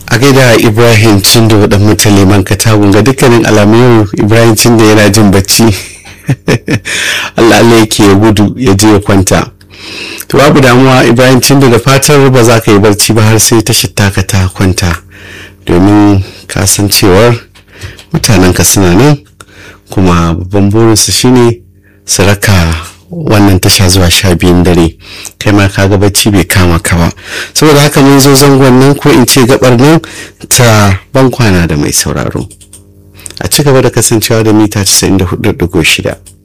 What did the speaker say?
a gaida ibrahim cindo dan mutane man katagun ga dukkanin alamu ibrahim cindo yana jin bacci allah allah yake ya gudu ya je ya kwanta to babu damuwa ibrahim cindo da fatar ba za ka yi barci ba har sai ta taka ta kwanta domin kasancewar mutanen ka suna nan kuma babban burinsu shine su raka wannan tasha zuwa sha biyun dare kai ma ka ga bacci bai kama ka ba saboda haka mun zo zangon nan ko in ce gabar nan ta ban kwana da mai sauraro a ci gaba da kasancewa da mita 94.6